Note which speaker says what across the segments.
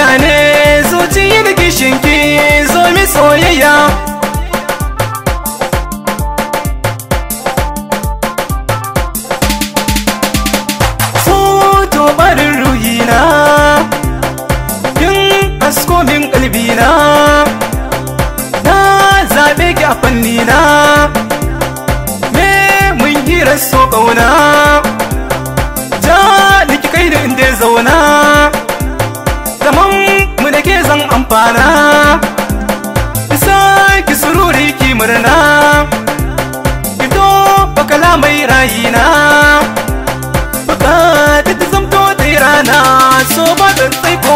Speaker 1: gane zuciya da kishinki zo mi soyayya so to barin ruhina kin asko min kalbina na zaɓe ki a fannina me mun hira so ƙauna ja liki kai da inda ya zauna zaman mu da ke zan amfana isa ki sururi ki murna fito bakala mai rayina bukata ta zamto ta yi rana so ba da tsaiko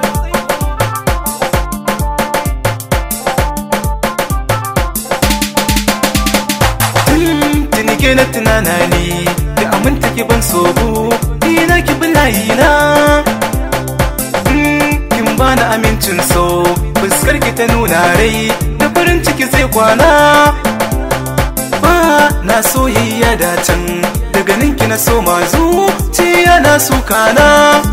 Speaker 1: tuni ke na tunana ne da aminta ki ban sobo ni na ki bilayi na kin bani amincin so fuskar ki ta nuna rai da farin ciki zai kwana ba na soyayya da can daga ninki na so mazu ciya na sukana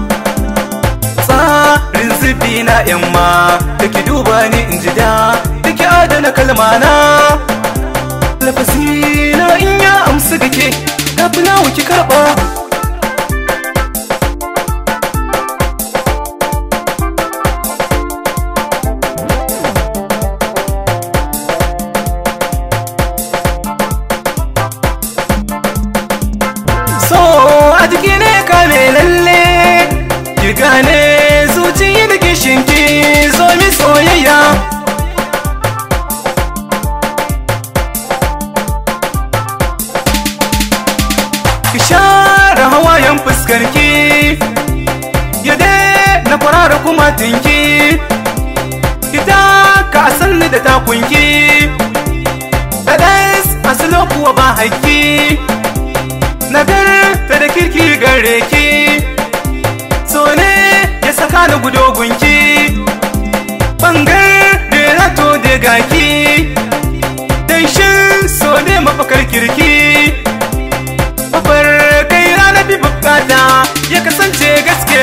Speaker 1: tsarin zubi na yamma da ki duba ni in ji da da ki adana kalmana lafazi na in ya amsa gake ga fulawa ki karɓa so a jiki ne kame lalle ki gane zuciya da kishinki zo mi soyayya ki share hawayen fuskarki ya na kwarara kuma tinki ki taka sanni da takunki da ɗas asilo kuwa ba haƙƙi nagarta da kirki gare ki so ne ya saka ni gudogunki bangar da na to da gaki dan shin so ne mafakar kirki mafar kai rana bi bukata ya kasance gaske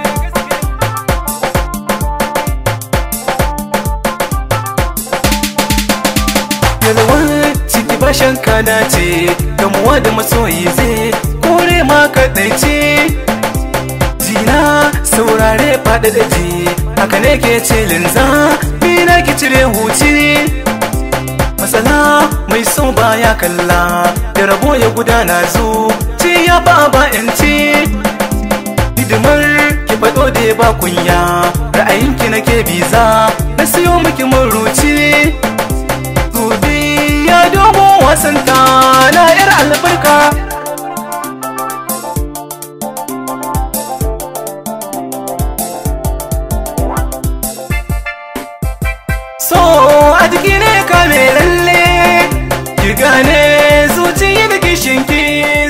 Speaker 1: yalwar ciki bashan kada ce gamuwa da masoyi zai kore ma kaɗaice jina saurare faɗa da ji haka ne ke ce linza na ki cire huci matsala mai so baya kalla da rabo ya gudana zu ci ya ba ba yanci hidimar ki faɗo da ba kunya ra'ayinki nake biza na siyo miki maruci gobe ya dogo wasanta na yar albarka so a jiki ne kame lalle ki gane zuciya da kishinki